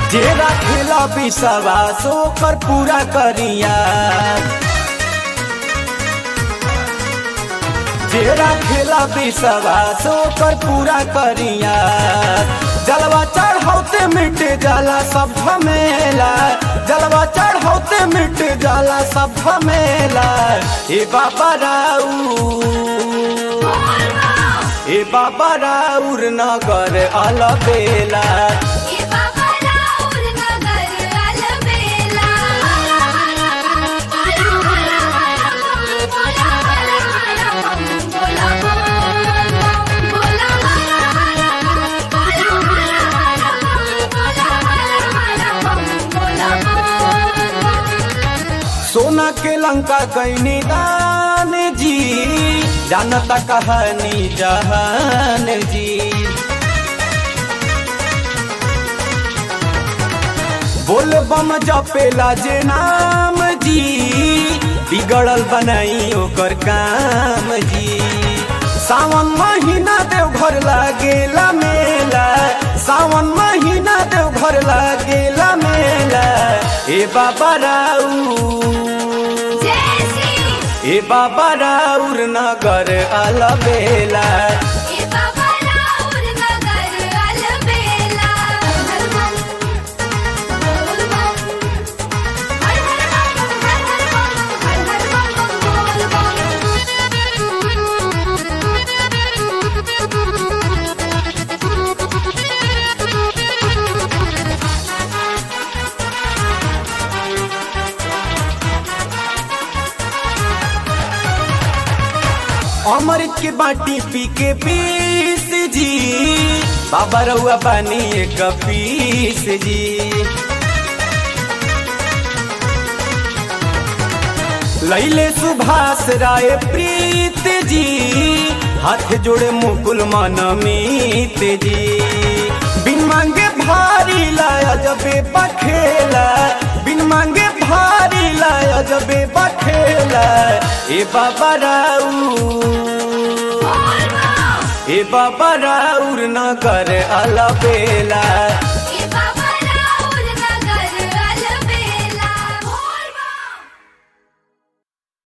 जे राखेला विश्वास ओकर पूरा करिया जे राखेला विश्वास ओकर पूरा करिया जलवा चढ़ौते मिट जाला सब झमेला जलवा चढ़ौते मिट जाला सब झमेला ए बाबा राऊ ए बाबा राउर नगर अलबेला ए बाबा राउर नगर अलबेला सोना के लंका कैनी दान जी जानता कहानी जहान जी बोल बम जपेला जे नाम जी बिगड़ल बनाई ओकर काम जी सावन महीना देव घर लागेला मेला सावन महीना देव घर लागेला मेला ए बाबा राऊ ए बाबा राउर नगर अलबेला ए बाबा राउर नगर अलबेला हर मन बोल बम हर हर बम हर हर बम हर हर बम बोल अमृत के बाटी पी के पीस जी बाबा रउआ बानी एक पीस जी लैले सुभाष राय प्रीत जी हाथ जोड़े मुकुल मनमीत जी बिन मांगे भारी लाया जबे बखेला बिन मांगे भारी लाया जबे बखेला ए बाबा राऊ ए बाबा राउर नगर अलबेला